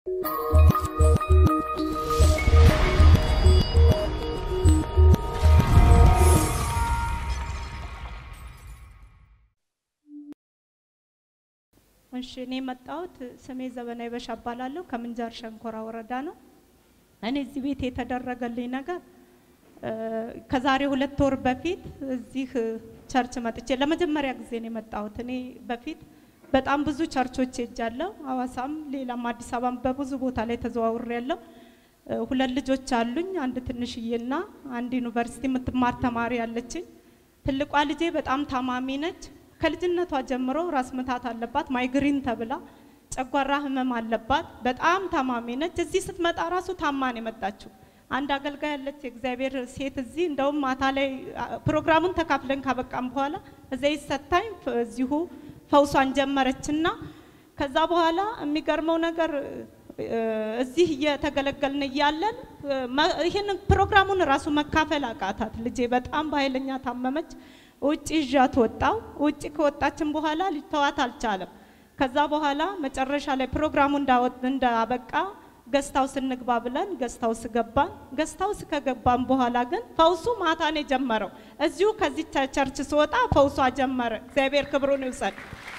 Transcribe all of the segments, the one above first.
እሺ እኔ የመጣሁት ስሜ ዘበናዊ በሻ እባላለሁ ከምንጃር ሸንኮራ ወረዳ ነው። እኔ እዚህ ቤት የተደረገልኝ ነገር እ፣ ከዛሬ ሁለት ወር በፊት እዚህ እ፣ ቸርች መጥቼ ለመጀመሪያ ጊዜ ነው የመጣሁት። እኔ በፊት በጣም ብዙ ቸርቾች ሄጃለሁ። ሐዋሳም፣ ሌላም አዲስ አበባም በብዙ ቦታ ላይ ተዘዋውሬያለሁ። እ፣ ሁለት ልጆች አሉኝ። አንድ ትንሽዬና አንድ ዩኒቨርሲቲ የምትማር ተማሪ አለችኝ። ትልቋ ልጄ በጣም ታማሚ ነች። ከልጅነቷ ጀምሮ ራስ ምታት አለባት፣ ማይግሪን ተብላ ጨጓራ ህመም አለባት። በጣም ታማሚ ነች። እዚህ ስትመጣ ራሱ ታማን የመጣችው አንድ አገልጋይ ያለች የእግዚአብሔር ሴት እዚህ እንደውም ማታ ላይ አ፣ ፕሮግራሙን ተካፍለን ካበቃም በኋላ ዘይት ሰታኝ ፍ- እዚሁ ፈውሷን ጀመረችና ከዛ በኋላ የሚገርመው ነገር እ፣ እዚህ እየተገለገልን እያለን እ፣ መ- ይህንን ፕሮግራሙን ራሱ መካፈል አቃታት። ልጄ በጣም በኃይለኛ ታመመች። ውጭ ይዣት ወጣው። ውጭ ከወጣችን በኋላ ሊተዋት አልቻለም። ከዛ በኋላ መጨረሻ ላይ ፕሮግራሙ እንዳወጥ- እንዳበቃ ገስታውስ እንግባ ብለን ገስታውስ ገባን። ገስታውስ ከገባን በኋላ ግን ፈውሱ ማታ ነው የጀመረው። እዚሁ ከዚህ ቸ- ቸርች ስወጣ ፈውሷ ጀመረ። እግዚአብሔር ክብሩን ይውሰድ።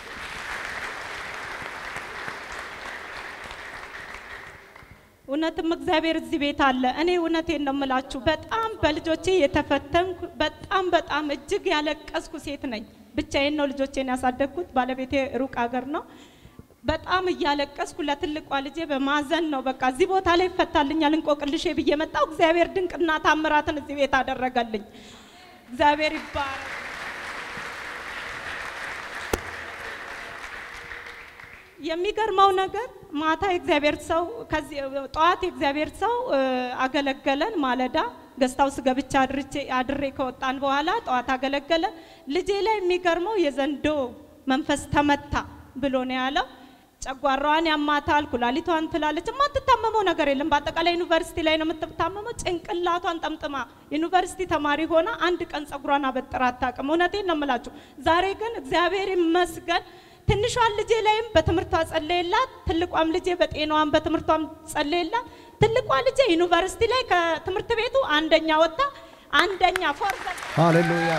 እውነትም እግዚአብሔር እዚህ ቤት አለ። እኔ እውነቴን ነው የምላችሁ፣ በጣም በልጆቼ የተፈተንኩ በጣም በጣም እጅግ ያለቀስኩ ሴት ነኝ። ብቻዬን ነው ልጆቼን ያሳደግኩት። ባለቤቴ ሩቅ ሀገር ነው። በጣም እያለቀስኩ ለትልቋ ልጄ በማዘን ነው በቃ እዚህ ቦታ ላይ ይፈታልኛል እንቆቅልሼ ብዬ መጣሁ። እግዚአብሔር ድንቅና ታምራትን እዚህ ቤት አደረገልኝ። እግዚአብሔር ይባረክ። የሚገርመው ነገር ማታ የእግዚአብሔር ሰው ከዚህ ጠዋት የእግዚአብሔር ሰው እ፣ አገለገለን። ማለዳ ገስታውስ ገብቻ አድርቼ አድሬ ከወጣን በኋላ ጠዋት አገለገለ። ልጄ ላይ የሚገርመው የዘንዶ መንፈስ ተመታ ብሎ ነው ያለው። ጨጓራዋን ያማታል፣ ኩላሊቷን ትላለች። የማትታመመው ነገር የለም። በአጠቃላይ ዩኒቨርሲቲ ላይ ነው የምትታመመው። ጭንቅላቷን ጠምጥማ ዩኒቨርሲቲ ተማሪ ሆና አንድ ቀን ጸጉሯን አበጥራ አታውቅም። እውነቴን ነው የምላችሁ። ዛሬ ግን እግዚአብሔር ይመስገን ትንሿን ልጄ ላይም በትምህርቷ ጸለየላት፣ ትልቋም ልጄ በጤናዋም በትምህርቷም ጸለየላት። ትልቋ ልጄ ዩኒቨርሲቲ ላይ ከትምህርት ቤቱ አንደኛ ወጣ አንደኛ ፎርዘ ሃሌሉያ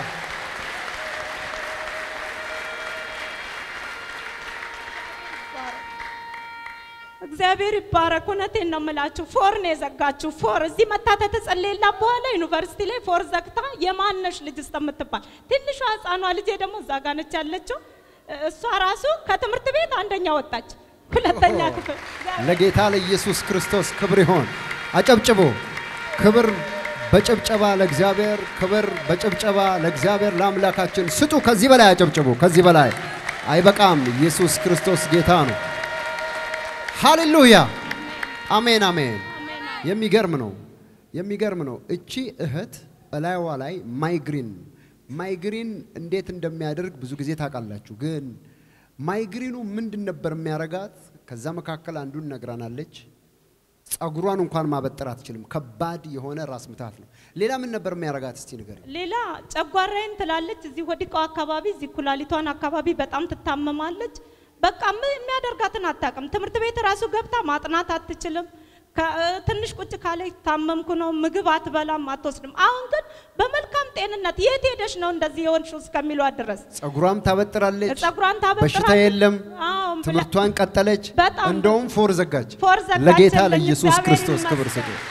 እግዚአብሔር ይባረክ። እውነቴን ነው የምላችሁ። ፎር ነው የዘጋችሁ። ፎር እዚህ መታ ተጸለየላት በኋላ ዩኒቨርሲቲ ላይ ፎር ዘግታ የማነሽ ልጅ እስከምትባል ትንሿ ህፃኗ ልጄ ደግሞ እዛ ጋ ነች ያለችው። እሷ ራሱ ከትምህርት ቤት አንደኛ ወጣች፣ ሁለተኛ ክፍል። ለጌታ ለኢየሱስ ክርስቶስ ክብር ይሆን። አጨብጭቡ። ክብር በጭብጨባ ለእግዚአብሔር፣ ክብር በጭብጨባ ለእግዚአብሔር ለአምላካችን ስጡ። ከዚህ በላይ አጨብጭቡ። ከዚህ በላይ አይበቃም። ኢየሱስ ክርስቶስ ጌታ ነው። ሃሌሉያ። አሜን አሜን። የሚገርም ነው፣ የሚገርም ነው። እቺ እህት በላይዋ ላይ ማይግሪን ማይግሪን እንዴት እንደሚያደርግ ብዙ ጊዜ ታውቃላችሁ። ግን ማይግሪኑ ምንድን ነበር የሚያረጋት? ከዛ መካከል አንዱን ነግራናለች። ጸጉሯን እንኳን ማበጠር አትችልም። ከባድ የሆነ ራስ ምታት ነው። ሌላ ምን ነበር የሚያረጋት? እስቲ ንገሪ። ሌላ ጨጓራዬን ትላለች። እዚህ ወዲቃው አካባቢ እዚህ ኩላሊቷን አካባቢ በጣም ትታመማለች። በቃ ምን የሚያደርጋትን አታውቅም። ትምህርት ቤት ራሱ ገብታ ማጥናት አትችልም። ከ- ትንሽ ቁጭ ካለች ታመምኩ ነው ምግብ አትበላም፣ አትወስድም። አሁን ግን በመልካም ጤንነት የት ሄደሽ ነው እንደዚህ የሆንሽው እስከሚሏት ድረስ ጸጉሯን ታበጥራለች። ጸጉሯን ታበጥራለች። በሽታ የለም። አዎ፣ ብላ- ትምህርቷን ቀጠለች። በጣም እንደውም ፎር ዘጋች። ፎር ዘጋች። ለጌታ የለኝ፣ ለኢየሱስ እግዚአብሔር ክርስቶስ ክብር ስጡ። ይመስገን።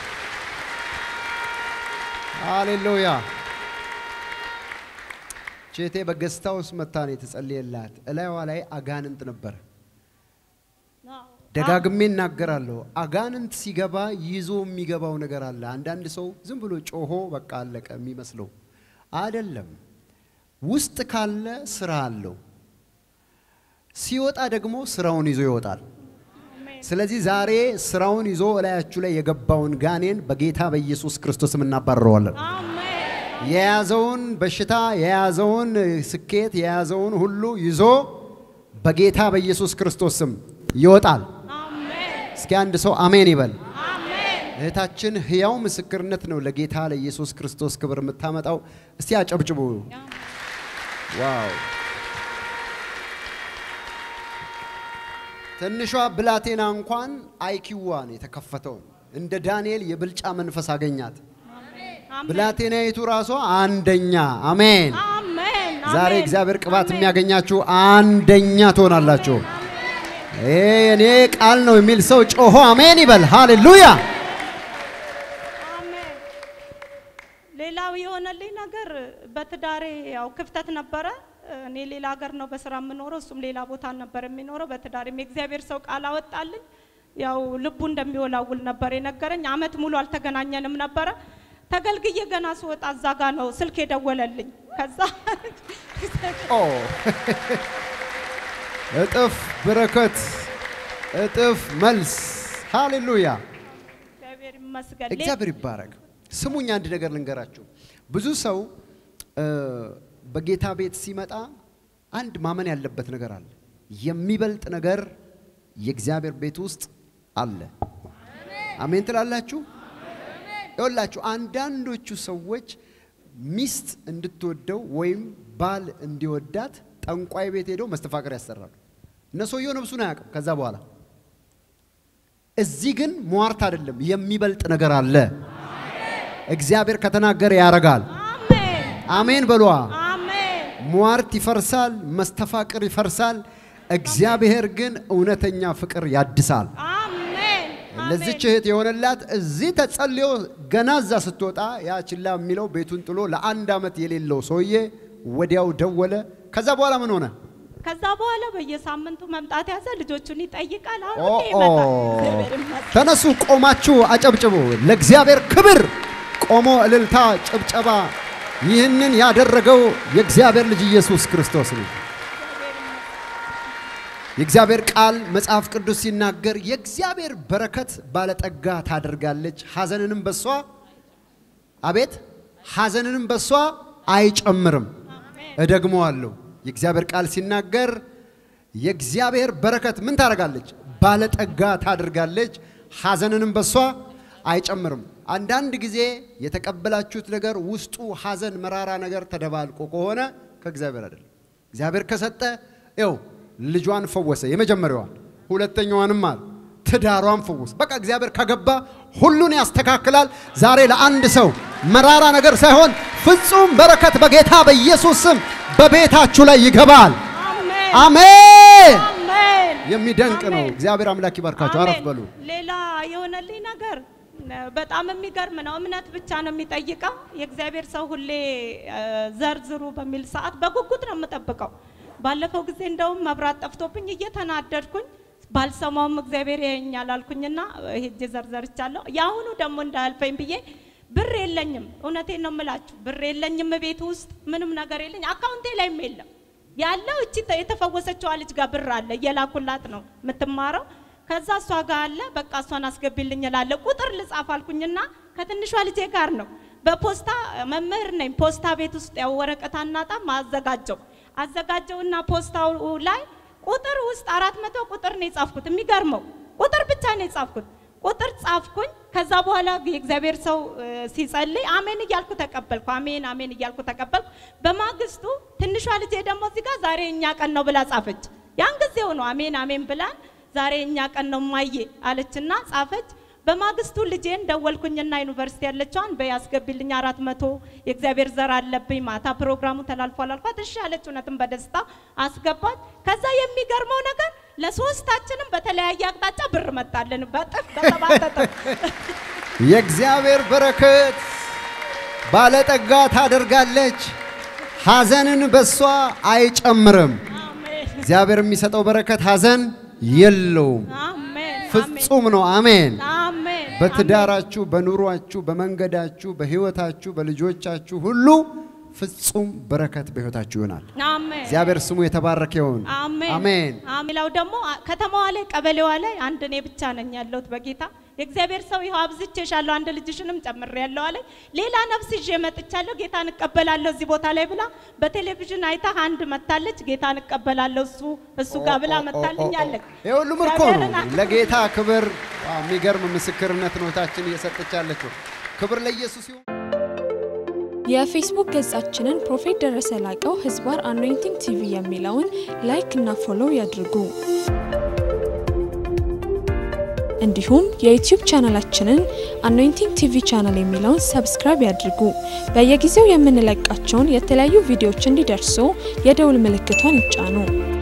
ሃሌሉያ። ቼቴ በገስታ ውስጥ መታ ነው የተጸለየላት። እላይዋ ላይ አጋንንት ነበር። አዎ። ደጋግሜ እናገራለሁ። አጋንንት ሲገባ ይዞ የሚገባው ነገር አለ። አንዳንድ ሰው ዝም ብሎ ጮሆ በቃ አለቀ የሚመስለው አይደለም። ውስጥ ካለ ስራ አለው። ሲወጣ ደግሞ ስራውን ይዞ ይወጣል። ስለዚህ ዛሬ ስራውን ይዞ እላያችሁ ላይ የገባውን ጋኔን በጌታ በኢየሱስ ክርስቶስም እናባርረዋለን። አሜን። የያዘውን በሽታ የያዘውን ስኬት የያዘውን ሁሉ ይዞ በጌታ በኢየሱስ ክርስቶስ ስም ይወጣል። አሜን። እስኪ አንድ ሰው አሜን ይበል። አሜን። እህታችን ህያው ምስክርነት ነው ለጌታ ለኢየሱስ ክርስቶስ ክብር የምታመጣው። እስቲ አጨብጭቡ። ዋው! ትንሿ ብላቴና እንኳን አይኪዋን የተከፈተውን እንደ ዳንኤል የብልጫ መንፈስ አገኛት። አሜን ብላቴናይቱ ራሷ አንደኛ። አሜን። አሜን ዛሬ አሜን። እግዚአብሔር ቅባት አሜን። የሚያገኛችሁ አንደኛ ትሆናላችሁ። ይሄ የኔ ቃል ነው የሚል ሰው ጮሆ አሜን ይበል። ሃሌሉያ። አሜን። ሌላው የሆነልኝ ነገር በትዳሬ ያው ክፍተት ነበረ። እኔ ሌላ ሀገር ነው በስራ የምኖረው፣ እሱም ሌላ ቦታ ነበር የሚኖረው። በትዳሬም የእግዚአብሔር ሰው ቃል አወጣልኝ። ያው ልቡ እንደሚወላውል ነበር የነገረኝ። አመት ሙሉ አልተገናኘንም ነበረ። ተገልግዬ ገና ስወጣ እዛ ጋ ነው ስልክ የደወለልኝ። ከዛ ኦ እጥፍ በረከት፣ እጥፍ መልስ። ሃሌሉያ። እግዚአብሔር ይመስገን። እግዚአብሔር ይባረክ። ስሙኝ፣ አንድ ነገር ልንገራችሁ። ብዙ ሰው እ፣ በጌታ ቤት ሲመጣ አንድ ማመን ያለበት ነገር አለ። የሚበልጥ ነገር የእግዚአብሔር ቤት ውስጥ አለ። አሜን ትላላችሁ? ይኸውላችሁ አንዳንዶቹ ሰዎች ሚስት እንድትወደው ወይም ባል እንዲወዳት ጠንቋይ ቤት ሄደው መስተፋቅር ያሰራሉ። እነ ሰውየው ነብሱን አያውቅም። ከዛ በኋላ እዚህ ግን ሟርት አይደለም፣ የሚበልጥ ነገር አለ። እግዚአብሔር ከተናገረ ያረጋል። አሜን አሜን በሏ። አሜን ሟርት ይፈርሳል፣ መስተፋቅር ይፈርሳል። እግዚአብሔር ግን እውነተኛ ፍቅር ያድሳል። አሜን ለዚች እህት የሆነላት እዚህ ተጸልዮ ገና እዛ ስትወጣ ያ ችላ የሚለው ቤቱን ጥሎ ለአንድ ዓመት የሌለው ሰውዬ ወዲያው ደወለ። ከዛ በኋላ ምን ሆነ? ከዛ በኋላ በየሳምንቱ መምጣት ያዘ። ልጆቹን ይጠይቃል። ኦ አሁን ኦ። ይመጣል። እግዚአብሔር ይመስገን። ተነሱ፣ ቆማችሁ አጨብጭቡ። ለእግዚአብሔር ክብር ቆሞ እልልታ፣ ጭብጨባ። ይህንን ያደረገው የእግዚአብሔር ልጅ ኢየሱስ ክርስቶስ ነው። የእግዚአብሔር ቃል መጽሐፍ ቅዱስ ሲናገር የእግዚአብሔር በረከት ባለጠጋ ታደርጋለች፣ ሐዘንንም በሷ አቤት ሐዘንንም በሷ አይጨምርም። እደግመዋለሁ። የእግዚአብሔር ቃል ሲናገር የእግዚአብሔር በረከት ምን ታደርጋለች? ባለጠጋ ታደርጋለች፣ ሐዘንንም በሷ አይጨምርም። አንዳንድ ጊዜ የተቀበላችሁት ነገር ውስጡ ሐዘን፣ መራራ ነገር ተደባልቆ ከሆነ ከእግዚአብሔር አይደለም። እግዚአብሔር ከሰጠ ይኸው ልጇን ፈወሰ፣ የመጀመሪያዋን፣ ሁለተኛዋንም አለ ትዳሯን ፈወሰ። በቃ እግዚአብሔር ከገባ ሁሉን ያስተካክላል። ዛሬ ለአንድ ሰው መራራ ነገር ሳይሆን ፍጹም በረከት በጌታ በኢየሱስ ስም በቤታችሁ ላይ ይገባል። አሜን አሜን። አሜን። የሚደንቅ ነው። አሜን። እግዚአብሔር አምላክ ይባርካችሁ። አረፍ አሜን። በሉ። ሌላ የሆነልኝ ነገር በጣም የሚገርም ነው። እምነት ብቻ ነው የሚጠይቀው። የእግዚአብሔር ሰው ሁሌ እ፣ ዘርዝሩ በሚል ሰዓት በጉጉት ነው የምጠብቀው። ባለፈው ጊዜ እንደውም መብራት ጠፍቶብኝ እየተናደድኩኝ ባልሰማውም እግዚአብሔር ያየኛል አልኩኝና ሄጄ ዘርዘርቻለሁ። የአሁኑ ደግሞ እንዳያልፈኝ ብዬ ብር የለኝም። እውነቴን ነው የምላችሁ፣ ብር የለኝም። ቤት ውስጥ ምንም ነገር የለኝ፣ አካውንቴ ላይም የለም። ያለው እቺ ተ- የተፈወሰችዋ ልጅ ጋር ብር አለ፣ እየላኩላት ነው የምትማረው። ከዛ እሷ ጋር አለ፣ በቃ እሷን አስገቢልኝ እላለሁ። ቁጥር ልጻፍ አልኩኝና ከትንሿ ልጄ ጋር ነው በፖስታ መምህር ነኝ። ፖስታ ቤት ውስጥ ያው ወረቀት አናጣም፣ አዘጋጀው አዘጋጀውና ፖስታው ላይ ቁጥር ውስጥ አራት መቶ ቁጥር ነው የጻፍኩት። የሚገርመው ቁጥር ብቻ ነው የጻፍኩት። ቁጥር ጻፍኩኝ። ከዛ በኋላ የእግዚአብሔር ሰው እ፣ ሲጸልይ አሜን እያልኩ ተቀበልኩ። አሜን አሜን እያልኩ ተቀበልኩ። በማግስቱ ትንሿ ልጄ ደግሞ እዚህ ጋር ዛሬ እኛ ቀን ነው ብላ ጻፈች። ያን ጊዜው ነው አሜን አሜን ብላን ዛሬ እኛ ቀን ነው ማየ አለችና ጻፈች። በማግስቱ ልጄን ደወልኩኝና ዩኒቨርሲቲ ያለችዋን በያስገቢልኝ አራት መቶ የእግዚአብሔር ዘር አለብኝ ማታ ፕሮግራሙ ተላልፏል አልኳት። እሺ አለች። እውነትም በደስታ አስገባች። ከዛ የሚገርመው ነገር ለሶስታችንም በተለያየ አቅጣጫ ብር መጣልን በጥፍ በሰባት እጥፍ። የእግዚአብሔር በረከት ባለጠጋ ታደርጋለች፣ ሐዘንን በሷ አይጨምርም። አሜን እግዚአብሔር የሚሰጠው በረከት ሐዘን የለውም፣ አሜን ፍጹም ነው። አሜን። አሜን በትዳራችሁ፣ በኑሯችሁ፣ በመንገዳችሁ፣ በሕይወታችሁ፣ በልጆቻችሁ ሁሉ ፍጹም በረከት በሕይወታችሁ ይሆናል። አሜን እግዚአብሔር ስሙ የተባረከ ይሁን። አሜን አሜን። ሌላው ደግሞ አ- ከተማዋ ላይ ቀበሌዋ ላይ አንድ እኔ ብቻ ነኝ ያለሁት በጌታ የእግዚአብሔር ሰው ይኸው አብዝቼሻለሁ አንድ ልጅሽንም ጨምሬያለሁ አለኝ። ሌላ ነፍስ ይዤ መጥቻለሁ ጌታን እቀበላለሁ እዚህ ቦታ ላይ ብላ በቴሌቪዥን አይታ አንድ መታለች ጌታን እቀበላለሁ እሱ እሱ ጋር ብላ መታልኛለች። ይህ ሁሉ ምርኮ ነው። ለጌታ ክብር። ዋው፣ የሚገርም ምስክርነት ነው እህታችን እየሰጠች ያለችው። ክብር ለኢየሱስ ይሁን። የፌስቡክ ገጻችንን ፕሮፌት ደረሰ ላቀው ህዝባር አኖይንቲንግ ቲቪ የሚለውን ላይክ እና ፎሎው ያድርጉ። እንዲሁም የዩቲዩብ ቻናላችንን አኖይንቲንግ ቲቪ ቻናል የሚለውን ሰብስክራይብ ያድርጉ። በየጊዜው የምንለቃቸውን የተለያዩ ቪዲዮዎች እንዲደርሱ የደውል ምልክቷን ይጫኑ።